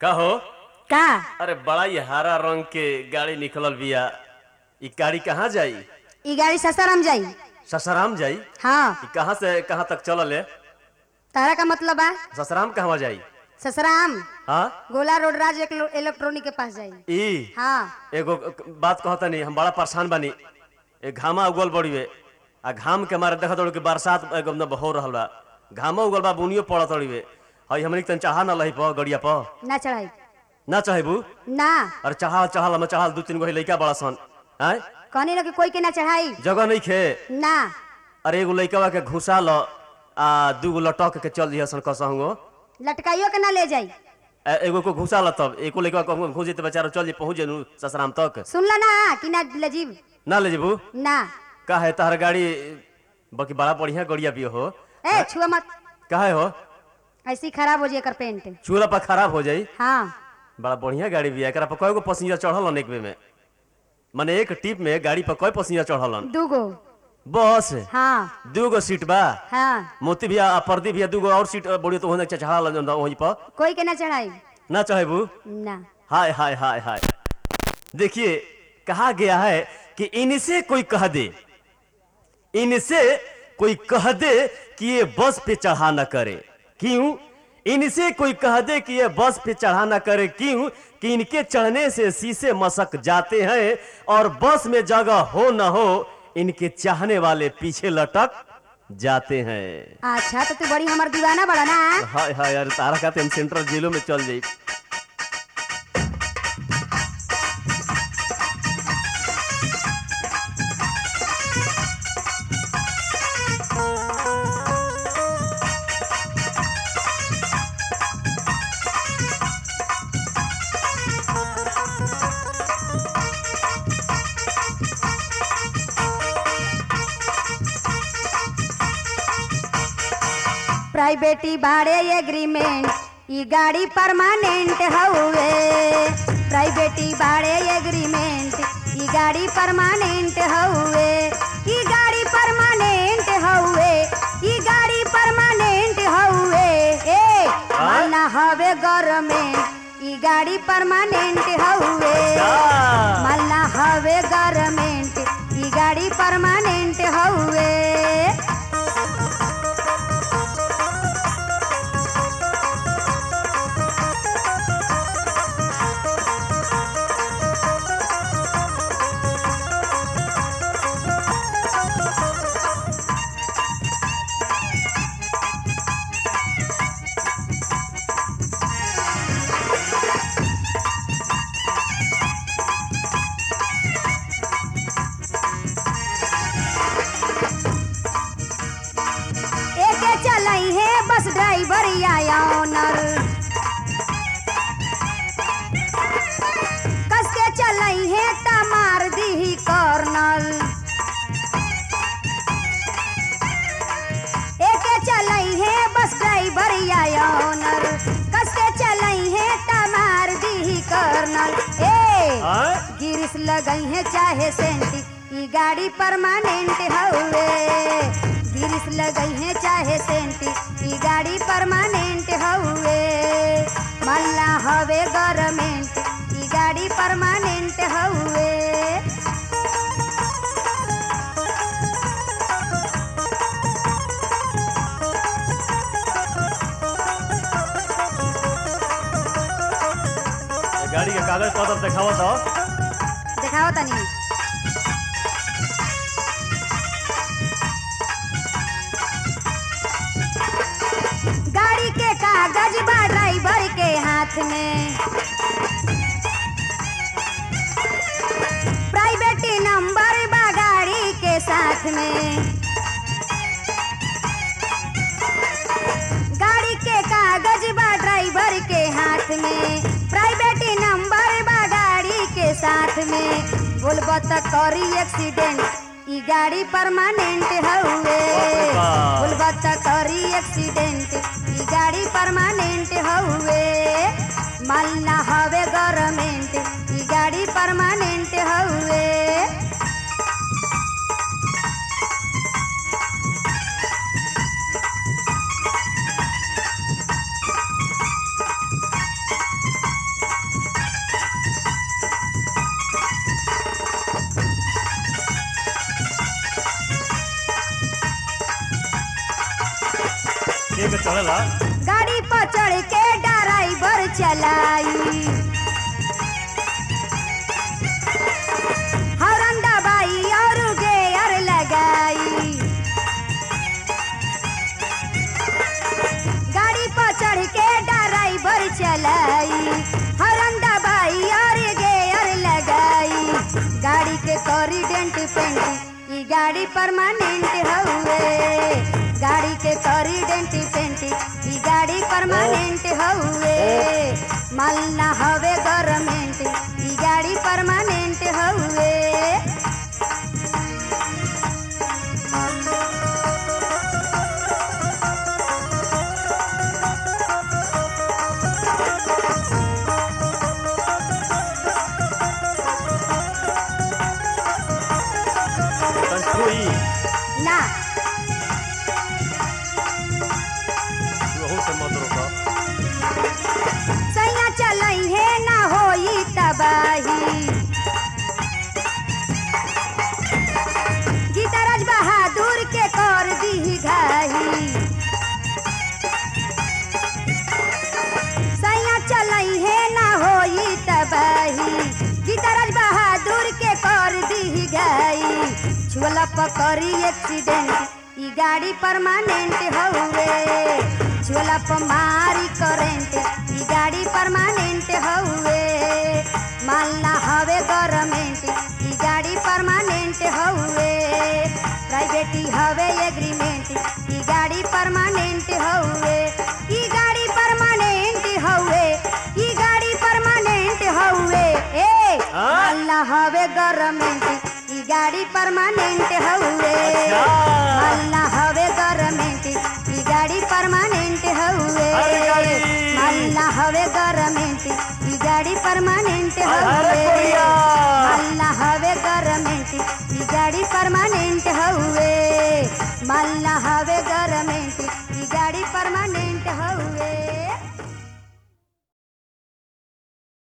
का हो का अरे बड़ा ही हरा रंग के गाड़ी निकलल बिया ई गाड़ी कहाँ जाई ई गाड़ी ससाराम जाई ससराम जाई हाँ ई कहाँ से कहाँ तक चलल है तारा का मतलब बा ससराम कहवा जाई ससराम हाँ गोला रोड राज इलेक्ट्रो- इलेक्ट्रॉनिक के पास जाई ई हाँ एगो बात कहता नहीं हम बड़ा परेशान बानी ए घामा उगल बड़ीवे आ घाम के मारे देखत कि बरसात एकदम हो रहल बा घामा उगल बा बुनियो पड़त रहीवे हई हमनी के तन चाहा ना लही प गड़िया प ना चढ़ाई ना चाहेबू ना अरे चढ़ाल चढ़ाल हम चढ़ाल दू तीन गो लइका बड़ा सन आय कहनी ना कि कोई के ना चढ़ाई जगह नहीं खे ना अरे एगो लइकवा के घुसा ल आ दूगो लटक के चल दिया सन कसहंगो लटकाइयो के ना ले जाई ए- एगो को घुसा ल तब एको लइकवा कहूँ घुस जेते बेचारा चल जे पहुंच जेनु ससराम तक सुनला ना कि ना ले जीव ना ले जेबू ना का है तहर गाड़ी बाकी बड़ा बढ़िया गड़िया भी हो ए छुआ मत काहे हो ऐसी खराब हो जाए एकर पेंट चूल्हा पर खराब हो जाई हाँ बड़ा बढ़िया गाड़ी भी है एकरा पर कय गो पसीजा चढ़ल एक बे में माने एक टिप में गाड़ी पर कय पसीजा चढ़ल दूगो बस हाँ दूगो सीट बा हाँ मोती भैया आ प्रदीप भैया दूगो और सीट बोलियो तो होने चढ़ा वहीं पर कोई के ना चढ़ाई ना चाहेबू ना हाय हाय हाय हाय देखिए कहा गया है कि इनसे कोई कह दे इनसे कोई कह दे कि ये बस पे चढ़ा न करे क्यों इनसे कोई कह दे कि ये बस पे चढ़ा न करे क्यों कि इनके चढ़ने से शीशे मसक जाते हैं और बस में जगह हो न हो इनके चाहने वाले पीछे लटक जाते हैं अच्छा तो तू बड़ी हमार दीवाना बड़ा ना हाय हाय यार तारा कहते हम सेंट्रल जेलों में चल जाई प्राइवेटी भाड़े एग्रीमेंट ई गाड़ी परमानेंट हउए प्राइवेटी भाड़े एग्रीमेंट ई गाड़ी परमानेंट हउए ई गाड़ी परमानेंट हउए ई गाड़ी परमानेंट हउए ए माना हवे गवर्नमेंट ई गाड़ी परमानेंट हउए मालना हवे गवर्नमेंट ई गाड़ी परमानेंट हउए एके चलई है बस ड्राइवर या ऑनर कस के चलई है त मार दी कॉर्नर एके चलई है बस ड्राइवर या ऑनर कस के चलई है त मार दी कॉर्नर ए आय? गिरिस लगई है चाहे सेंटी ई गाड़ी परमानेंट हउए गिरिस लगई है चाहे सेंटी ई गाड़ी परमानेंट हउए मल्ला हवे गवर्नमेंट ई गाड़ी परमानेंट हउए ये गाड़ी के कागज पत्र दिखावा तो देखाओ तनी गाड़ी के कागज बा ड्राइवर के हाथ में प्राइवेट नंबर बा गाड़ी के साथ में गाड़ी के कागज बा ड्राइवर के हाथ में प्राइवेट नंबर बा गाड़ी के साथ में बोलबो त करी एक्सीडेंट ई गाड़ी परमानेंट हउए बाप। बोलबो त करी एक्सीडेंट ई गाड़ी परमानेंट हउए मालना हवे गवर्नमेंट ई गाड़ी परमानेंट हउए चढ़ला गाड़ी पर चढ़ के ड्राइवर चलाई हॉर्न दबाई और गेयर लगाई गाड़ी पर चढ़ के ड्राइवर चलाई हॉर्न दबाई और गेयर लगाई गाड़ी के करी डेंट पेंट ई गाड़ी परमानेंट हउए गाड़ी के करी डेंट पेंट ई गाड़ी परमानेंट हउए माल ना हवे गवर्नमेंट ई गाड़ी परमानेंट हउए तन छुई ना वहू से मत रोका सैया चलई है ना होई तबाही गीतराज बहादुर के कर दी घाही सैया चलई है ना होई तबाही गीतराज बहादुर के कर दी घाई छुअला पकड़ी एक्सीडेंट ई गाड़ी परमानेंट हउए छुअला पर मारी करेंट ई गाड़ी परमानेंट हउए माल ना हवे गवर्नमेंट ई गाड़ी परमानेंट हउए प्राइवेट ई हवे एग्रीमेंट ई गाड़ी परमानेंट हउए ई गाड़ी परमानेंट हउए ई गाड़ी परमानेंट हउए ए हाँ? माल ना हवे गवर्नमेंट ई गाड़ी परमानेंट हउए अच्छा। माल ना हवे गवर्नमेंट ई गाड़ी परमानेंट हउए अरे गाड़ी। माल ना हवे गवर्नमेंट ई गाड़ी परमानेंट अरे हउए कोरिया। माल ना हवे गवर्नमेंट ई गाड़ी परमानेंट हउए माल ना हवे गवर्नमेंट ई गाड़ी परमानेंट हउए